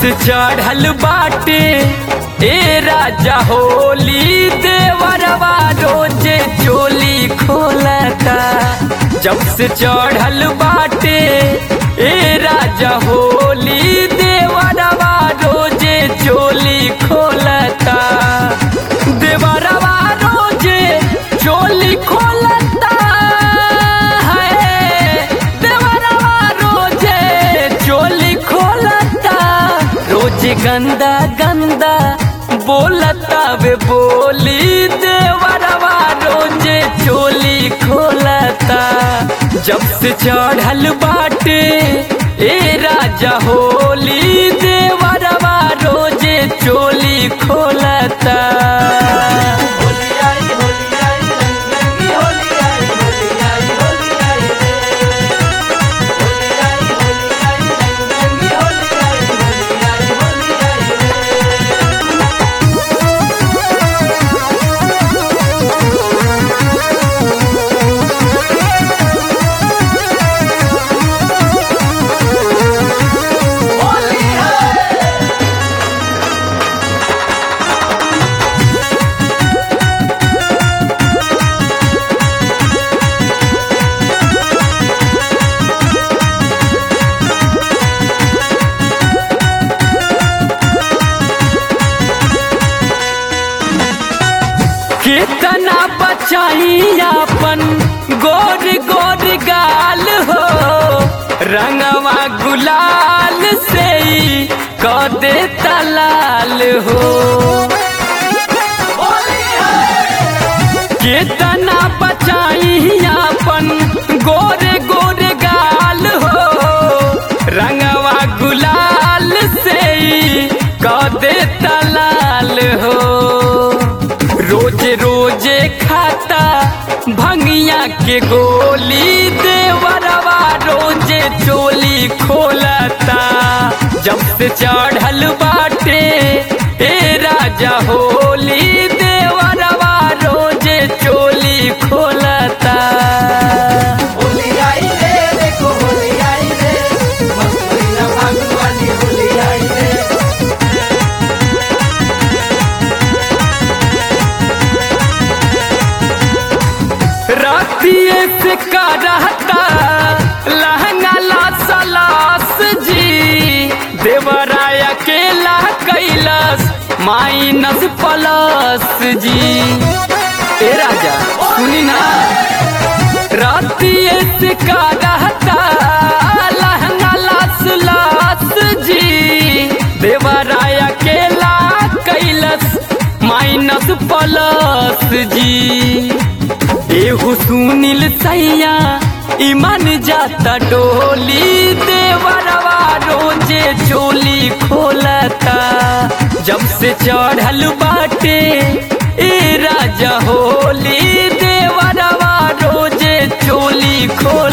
से चढ़ल बाटे ए राजा होली देवरवा रोजे चोली खोलता जब से चढ़ल बाटे ए राजा होली देवरवा रोजे चोली खोलता देवरवा रोजे चोली खोलता है देवरवा रोजे चोली खोलता रोज गंदा गंदा बोलता वे बोली देवरवा रोजे चोली खोलता जब से चढ़ल बाटे ए राजा होली देवरवा रोजे चोली खोलता कितना बचाई अपन गोर गोर गाल हो रंगवा गुलाल से ही क दे तलाल हो कितना बचाई अपन गोर गोर गाल हो रंगवा गुलाल से ही क दे तलाल हो रोज रोजे खाता भंगिया के गोली देवरवा रोजे चोली खोलता जब से चढ़ल बाटे ए राजा होली देवरवा रोजे चोली खोलता होली आई रे देखो होली आई रे मस्त महीना फागुन वाली होली आई रे रातिए से का रहता लहंगा ला सलास जी देवराय अकेला कैलास माइनस प्लस जी ए राजा सुनी ना रातिए से का रहता लहंगा ला सलास जी देवराय अकेला कैलास माइनस प्लस जी एहू सुनील सैया ईमान जाता डोली देवरवा रोजे चोली खोलता जब से चढ़ल बाटे ए राजा होली देवरवा रोजे चोली खोल